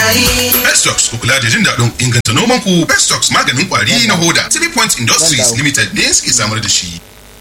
yayi. Bestocks ku kula da jin daɗin inganta noman ku Bestocks maganin ƙwari na hoda. Three Point Industries Limited ne suke samar da shi.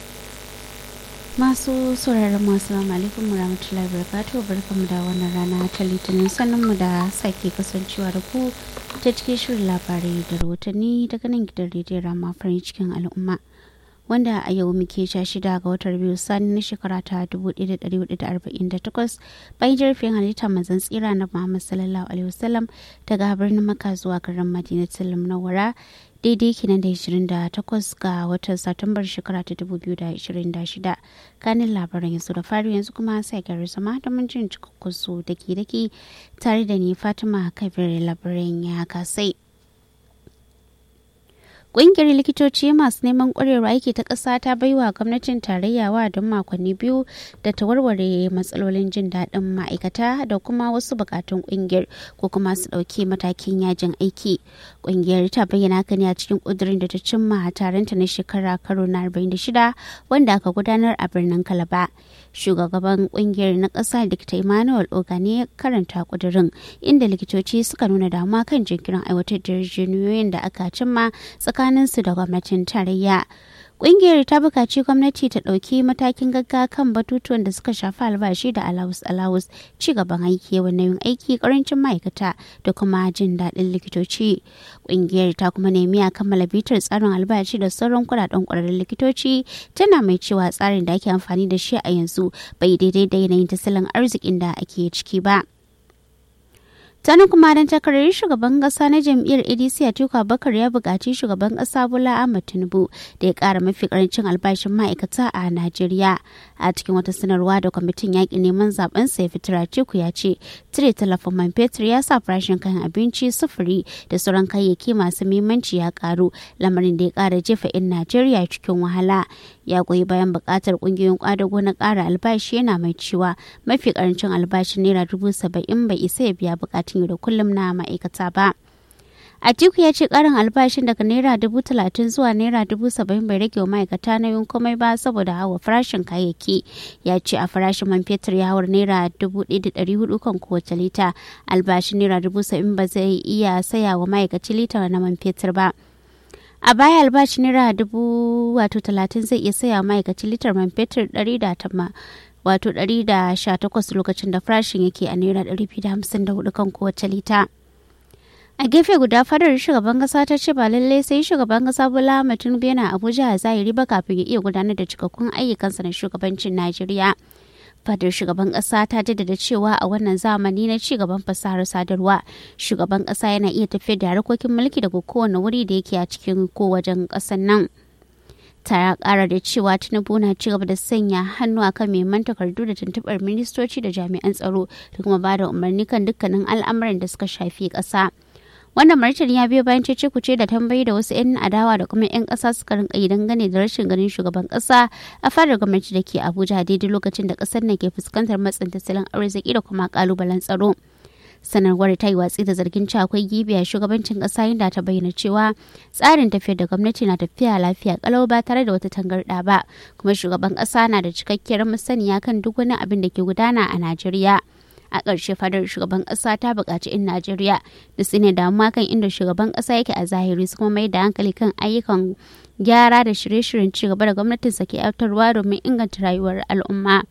masu sauraron masu salamu alaikum warahmatullahi wabarakatuh barkamu da wannan rana ta litinin sanin mu da sake kasancewa da ku ta cikin shirin labarai da rahotanni daga nan gidan rediyon rama farin cikin al'umma wanda a yau muke sha shida ga watan biyu sani na shekara ta 1448 bayan jirfin halitta manzan tsira na muhammad sallallahu alaihi wasallam daga birnin maka zuwa garin madinatul munawwara daidai kenan da 28 ga watan satumbar shekara ta 2026 kanin labaran yanzu da fari yanzu kuma sai gari zama da mun jin cikakkun su dake dake tare da ni fatima kabir labaran ya kasai Ƙungiyar likitoci masu neman ƙwarewa aiki ta ƙasa ta baiwa gwamnatin tarayya wa don makonni biyu da ta warware matsalolin jin daɗin ma'aikata da kuma wasu buƙatun ƙungiyar ko kuma su ɗauki matakin yajin aiki. Ƙungiyar ta bayyana haka ne a cikin ƙudurin da ta cimma a taronta na shekara karo na 46 wanda aka gudanar a birnin Kalaba. Shugaban ƙungiyar na ƙasa Dr. Emmanuel Ogane ya karanta ƙudurin inda likitoci suka nuna damuwa kan jinkirin aiwatar da yarjejeniyoyin da aka cimma tsakanin tsakaninsu da gwamnatin tarayya Ƙungiyar ta buƙaci gwamnati ta ɗauki matakin gaggawa kan batutuwan da suka shafi albashi da alawus alawus ci gaban aiki yawan yin aiki ƙarancin ma'aikata da kuma jin daɗin likitoci. Ƙungiyar ta kuma nemi a kammala bitar tsarin albashi da sauran kuɗaɗen ƙwararrun likitoci tana mai cewa tsarin da ake amfani da shi a yanzu bai daidai da yanayin tattalin arzikin da ake ciki ba. Tani kuma don takarar shugaban kasa na jam'iyyar ADC Atiku Abubakar ya buƙaci shugaban kasa Bola Ahmed Tinubu da ya ƙara mafi ƙarancin albashin ma'aikata a Najeriya. A cikin wata sanarwa da kwamitin yaƙi neman zaben sa ya fitar Atiku ya ce cire talafin man fetur ya sa farashin kayan abinci sufuri da sauran kayayyaki masu muhimmanci ya ƙaru lamarin da ya ƙara jefa 'yan Najeriya cikin wahala. Ya goyi bayan buƙatar ƙungiyoyin ƙwadago na ƙara albashi yana mai cewa mafi ƙarancin albashin naira dubu saba'in bai isa ya biya buƙatun yau da kullum na ma'aikata ba. Atiku ya ce karin albashin daga naira dubu talatin zuwa naira dubu saba'in bai rage wa ma'aikata na yin komai ba saboda hawa farashin kayayyaki. Ya ce a farashin man fetur ya hawar naira dubu ɗaya da ɗari hudu kan kowace lita. Albashin naira dubu saba'in ba zai iya saya wa ma'aikaci lita na man fetur ba. a baya albashi naira dubu wato talatin zai iya saya ma'aikaci litar man fetur ɗari da tama wato 118 lokacin da farashin yake a naira 254 kan kowace lita. a gefe guda fadar shugaban kasa ta ce ba lallai sai shugaban kasa bola tinubu yana abuja a zahiri ba kafin ya iya gudanar da cikakkun ayyukansa na shugabancin najeriya fadar shugaban kasa ta jaddada cewa a wannan zamani na ci gaban fasahar sadarwa shugaban kasa yana iya tafiyar da harkokin mulki daga kowane wuri da yake a cikin ko wajen kasan nan tara kara da cewa tinubu na ci gaba da sanya hannu akan neman takardu da tuntubar ministoci da jami'an tsaro da kuma ba da umarni kan dukkanin al'amuran da suka shafi ƙasa. wannan martani ya biyo bayan cece kuce da tambayi da wasu 'yan adawa da kuma 'yan ƙasa suka rinka yi dangane da rashin ganin shugaban ƙasa a fadar gwamnati da ke abuja daidai lokacin da ƙasar na ke fuskantar matsin tattalin arziki da kuma ƙalubalen tsaro sanarwar ta yi watsi da zargin cewa akwai gibi a shugabancin kasa inda ta bayyana cewa tsarin tafiyar da gwamnati na tafiya lafiya kalau ba tare da wata tangarda ba kuma shugaban kasa na da cikakkiyar masaniya kan duk wani abin da ke gudana a najeriya a ƙarshe fadar shugaban ƙasa ta buƙaci 'yan najeriya da su ne damuwa kan inda shugaban ƙasa yake a zahiri su kuma mai da hankali kan ayyukan gyara da shirye-shiryen cigaba da gwamnatinsa ke aiwatarwa domin inganta rayuwar al'umma.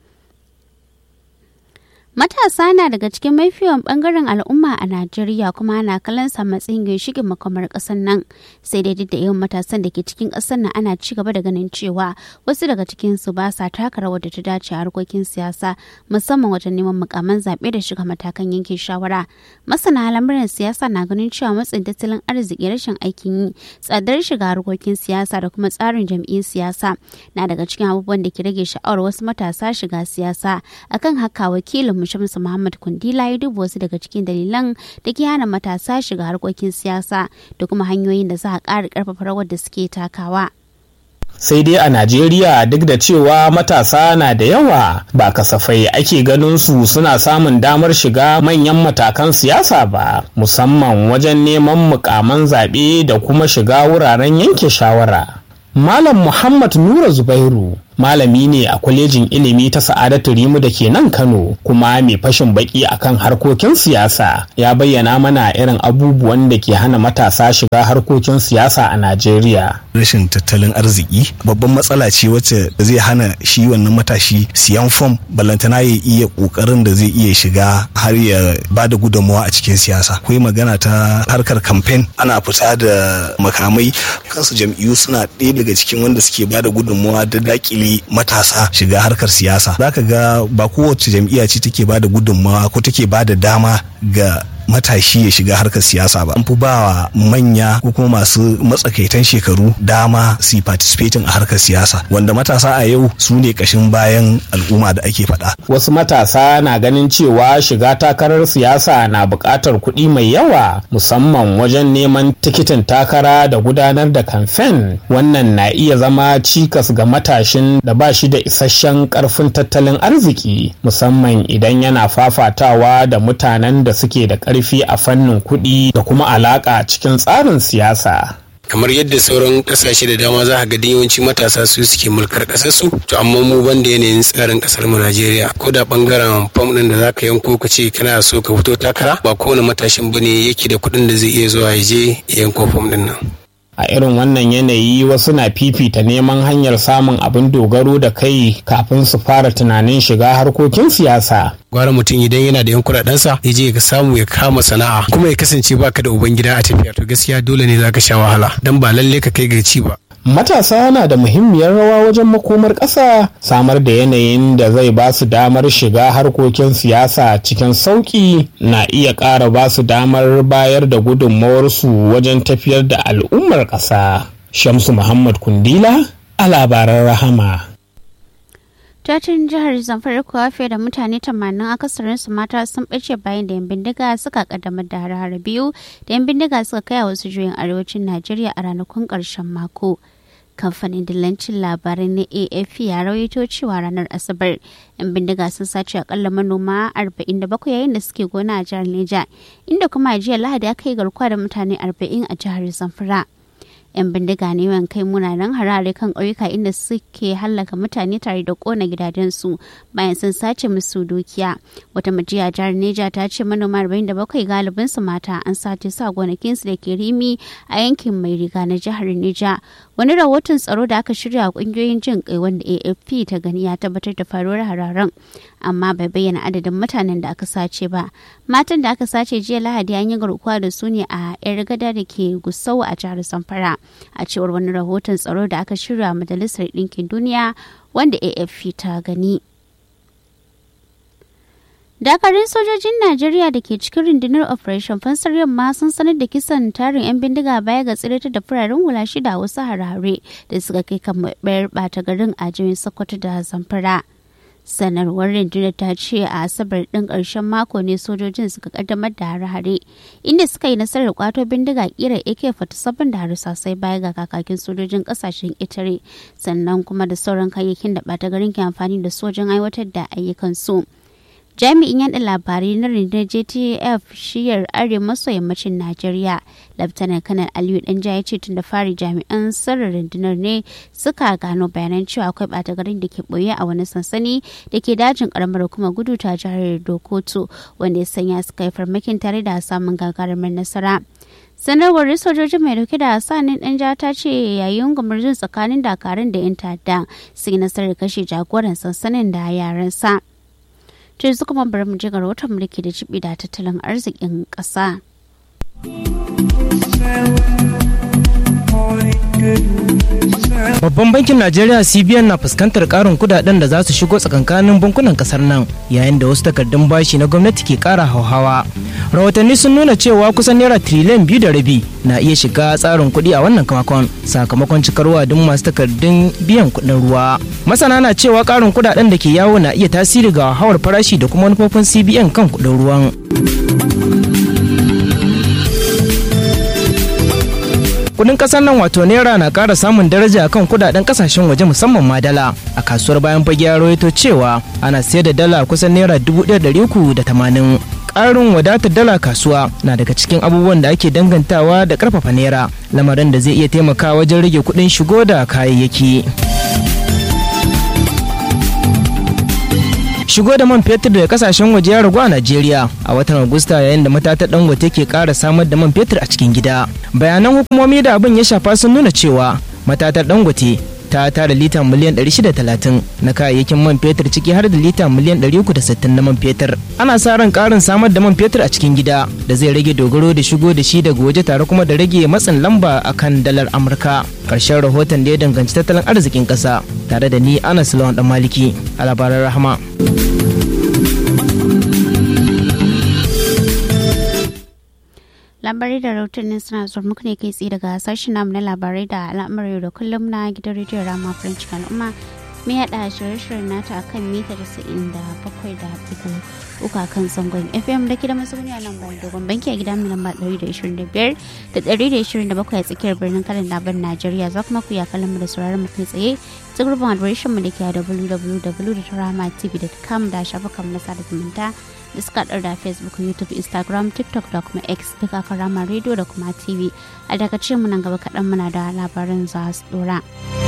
Matasa na daga cikin mafiyan bangaren al'umma a Najeriya kuma ana kallon sa matsayin ginshikin makamar ƙasar nan. Sai dai duk da yawan matasan da ke cikin ƙasar nan ana ci gaba da ganin cewa wasu daga cikin su ba sa taka rawar da ta dace a harkokin siyasa musamman wajen neman mukaman zaɓe da shiga matakan yanke shawara. Masana lamuran siyasa na ganin cewa matsin tattalin arziki rashin aikin yi, tsadar shiga harkokin siyasa da kuma tsarin jam'iyyar siyasa na daga cikin abubuwan da ke rage sha'awar wasu matasa shiga siyasa. Akan haka wakilin Shamsu Muhammad Kundila ya duba wasu daga cikin dalilan da ke hana matasa shiga harkokin siyasa da kuma hanyoyin da za a ƙara ƙarfafa rawar da suke takawa. sai dai a Najeriya duk da cewa matasa na da yawa ba kasafai ake ganin su suna samun damar shiga manyan matakan siyasa ba musamman wajen neman mukaman zaɓe da kuma shiga wuraren yanke shawara. Malam Muhammad Nura Zubairu malami ne a kwalejin ilimi ta sa'adatu rimu da ke nan kano kuma mai fashin baki akan harkokin siyasa ya bayyana mana irin abubuwan da ke hana matasa shiga harkokin siyasa a najeriya rashin tattalin arziki babban matsala ce wacce zai hana shi wannan matashi siyan fom balantana ya iya kokarin da zai iya shiga har ya ba da gudunmawa a cikin siyasa akwai magana ta harkar kamfen ana fita da makamai kansu jam'iyyu suna ɗaya daga cikin wanda suke ba da gudunmawa da dakile matasa shiga harkar siyasa zaka ga ba kowace jam'iyya ce take ba da gudunmawa ko take ba da dama ga matashi ya shiga harkar siyasa ba an fi ba wa manya ko kuma masu matsakaitan shekaru dama su participating a harkar siyasa wanda matasa a yau su ne kashin bayan al'umma da ake faɗa. wasu matasa na ganin cewa shiga takarar siyasa na buƙatar kuɗi mai yawa musamman wajen neman tikitin takara da gudanar da kamfen wannan na iya zama cikas ga matashin da ba shi da isasshen ƙarfin tattalin arziki musamman idan yana fafatawa da mutanen da suke da ƙarfi a fannin kuɗi da kuma alaƙa cikin tsarin siyasa. kamar yadda sauran kasashe da dama za ga yawanci matasa su suke mulkar kasar su to amma mu banda yanayin tsarin kasar mu Najeriya ko da bangaren fam din da zaka yanko ka ce kana so ka fito takara ba kowane matashin bane yake da kuɗin da zai iya zuwa ya je yanko fam din nan a irin wannan yanayi wasu na fifita neman hanyar samun abin dogaro da kai kafin su fara tunanin shiga harkokin siyasa gwara mutum idan yana da yan kuɗaɗensa ya je ka samu ya kama sana'a kuma ya kasance baka da ubangida a tafiya to gaskiya dole ne zaka sha wahala dan ba lalle ka kai ga ci ba matasa na da muhimmiyar rawa wajen makomar ƙasa samar da yanayin da zai ba su damar shiga harkokin siyasa cikin sauƙi na iya ƙara ba su damar bayar da gudunmawarsu wajen tafiyar da al'ummar ƙasa shamsu muhammad kundila a labaran rahama Jajin jihar Zamfara kuwa fiye da mutane tamanin akasarinsu mata sun ɓace bayan da 'yan bindiga suka kaddamar da hare biyu da 'yan bindiga suka kai a wasu juyin arewacin Najeriya a ranakun ƙarshen mako. Kamfanin dillancin labarai na AFP ya rawaito cewa ranar Asabar 'yan bindiga sun sace akalla manoma 47 yayin da suke gona a jihar Neja, inda kuma a jiya Lahadi aka yi garkuwa da mutane 40 a jihar Zamfara. 'yan bindiga ne yawan kai munanan harare kan ƙauyuka inda suke hallaka mutane tare da ƙona gidajensu bayan sun sace musu dukiya wata majiya jihar neja ta ce manoma 47 galibin su mata an sace su a gonakinsu da ke rimi a yankin mai riga na jihar neja wani rahoton tsaro da aka shirya a ƙungiyoyin jin kai wanda afp ta gani ya tabbatar da faruwar hararen amma bai bayyana adadin mutanen da aka sace ba matan da aka sace jiya lahadi an yi garkuwa da su ne a yar gada da ke gusau a jihar zamfara a cewar wani rahoton tsaro da aka shirya majalisar ɗinkin duniya wanda afp ta gani dakarun sojojin najeriya da ke cikin rundunar operation fansar yamma sun sanar da kisan tarin 'yan bindiga baya ga tsirata da fararen hula shida wasu harare da suka kai kan bayar bata garin a jirin sokoto da zamfara sanarwar rundunar ta ce a asabar ɗin ƙarshen mako ne sojojin suka kaddamar da hare-hare inda suka yi nasarar kwato bindiga kira ak-47 da harsasai baya ga kakakin sojojin ƙasashen itare sannan kuma da sauran kayayyakin da ɓata garin ke amfani da sojin aiwatar da ayyukansu. jami'in yaɗa labarai na rundunar jtf shiyar arewa maso yammacin najeriya laftanar kanar aliyu danja ya ce tun da fari jami'an sirrin rundunar ne suka gano bayanan cewa akwai ɓata garin da ke ɓoye a wani sansani da ke dajin karamar kuma gudu ta jihar dokoto wanda ya sanya suka yi farmakin tare da samun gagarumar nasara sanarwar sojojin mai dauke da sanin dan ja ta ce yayin gumurzun tsakanin dakarun da 'yan ta'adda sun yi nasarar kashe jagoran sansanin da yaransa. to yanzu kuma bari mu je ga rahoton mulki da jibi da tattalin arzikin ƙasa. Babban bankin Najeriya CBN na fuskantar karin kudaden da za su shigo tsakankanin bankunan kasar nan yayin da wasu takardun bashi na gwamnati ke kara hauhawa. Rahotanni sun nuna cewa kusan naira triliyan biyu da rabi na iya shiga tsarin kuɗi a wannan kamakon sakamakon cikar wadin masu takardun biyan kuɗin ruwa. Masana na cewa karin kudaden da ke yawo na iya tasiri ga hawar farashi da kuma manufofin CBN kan kuɗin ruwan. kudin kasar nan wato naira na kara samun daraja kan kudaden kasashen waje musamman ma dala a kasuwar bayan fage ya rawaito cewa ana sayar da dala kusan naira dubu ɗaya da uku da tamanin ƙarin wadatar dala kasuwa na daga cikin abubuwan da ake dangantawa da ƙarfafa naira lamarin da zai iya taimakawa wajen rage kuɗin shigo da kayayyaki shigo da man fetur daga kasashen waje ya ragu a najeriya a watan agusta yayin da matatar dangote ke kara samar da man fetur a cikin gida bayanan hukumomi da abin ya shafa sun nuna cewa matatar dangote ta tara lita miliyan 630 na kayayyakin man fetur ciki har da lita miliyan 360 na man fetur ana sa ran karin samar da man fetur a cikin gida da zai rage dogaro da shigo da shi daga waje tare kuma da rage matsin lamba akan dalar amurka karshen rahoton da ya danganci tattalin arzikin kasa tare da ni anas lawan dan maliki a labaran rahama labarai da rahotannin suna zuwa muku ne kai tsaye daga sashen namu na labarai da al'amuran da kullum na gidan rediyon rama french al'umma mai haɗa shirye-shiryen nata akan mita casa'in da bakwai da uku uku kan zangon fm da ke da mazauni a nan bayan dogon banki a gidan lamba ɗari da ishirin da biyar da ɗari da ishirin da bakwai a tsakiyar birnin kalan labar najeriya za kuma ku ya kallon mu da sauraron mu kai tsaye ta gurbin adireshin mu da ke a www.ramatv.com da shafukan na sada zumunta da suka da facebook youtube instagram tiktok da kuma x duka kan rama radio da kuma tv a daga mu nan gaba kaɗan muna da labaran za su dora.